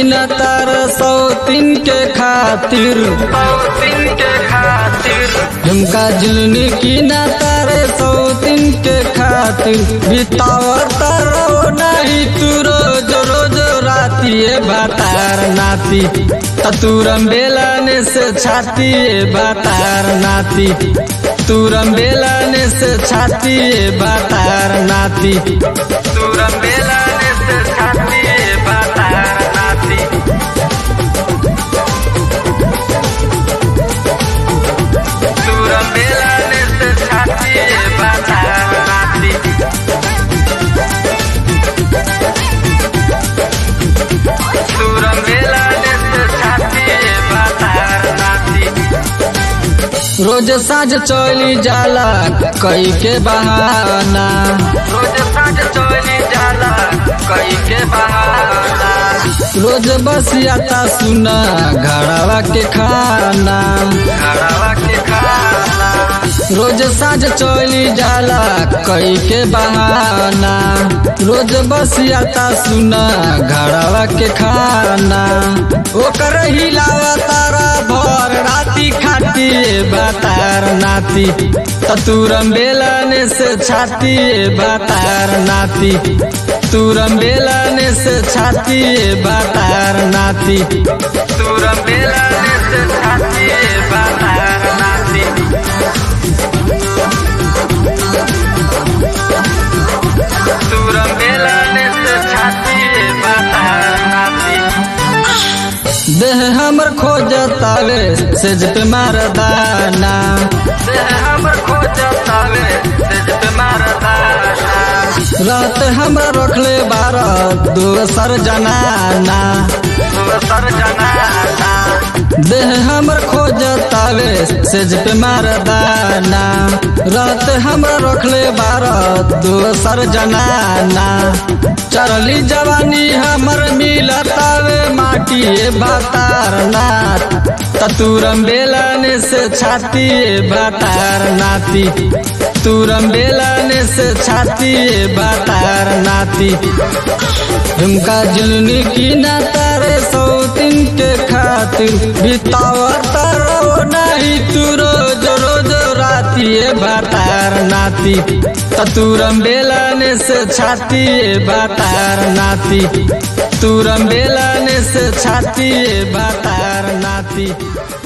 न तार सौतीन के खातिर सौतीन के खातिर झुमका झुलनी की न तार सौतीन के खातिर बितावत रहो नहीं तू रोज रोज राती भातार नाती तूरम बेलाने से छाती भातार नाती तूरम बेलाने से छाती भातार नाती तूरम बेलाने से छाती भातार नाती तूरम बेलाने से छाती भातार नाती तूरम बेलाने से छाती भातार नाती रोज साँझ चली जाला कई के बहाना रोज साँझ चली जाला कई के बहाना रोज बस आता सुना घड़ावा के खाना घड़ावा के खाना रोज साँझ चली जाला कई के बहाना रोज बस आता सुना घड़ावा के खाना ओकर हिलावा तारा भर राती खाती बातार नाती तूरम बेलाने से छाती बातार नाती तूरम बेलाने से छाती बातार नाती तूरम बेलाने से छाती बातार नाती तूरम बेलाने से छाती बातार नाती देह हमर खोजतावे सेज पे मारदाना देह हमर खोजतावे सेज पे मारदाना रात हमरा रखले बारह दोसर जनाना दोसर जनाना देह हमर खोजतावे सेज पे मारदाना रात हमरा रखले बारह दोसर जनाना चरली जवानी हमर मिलतावे माटी बातार नाथ तूरम बेलाने से छाती बातार नाती तूरम बेलाने से छाती बातार नाती झुमका जुलनी की ना तारे सौतीन के खातिर बितावत रहो नहीं तू रोज रोज राती बातार नाती तूरम बेलाने से छाती बातार नाती तूरम बेलाने से छाती बातार नाती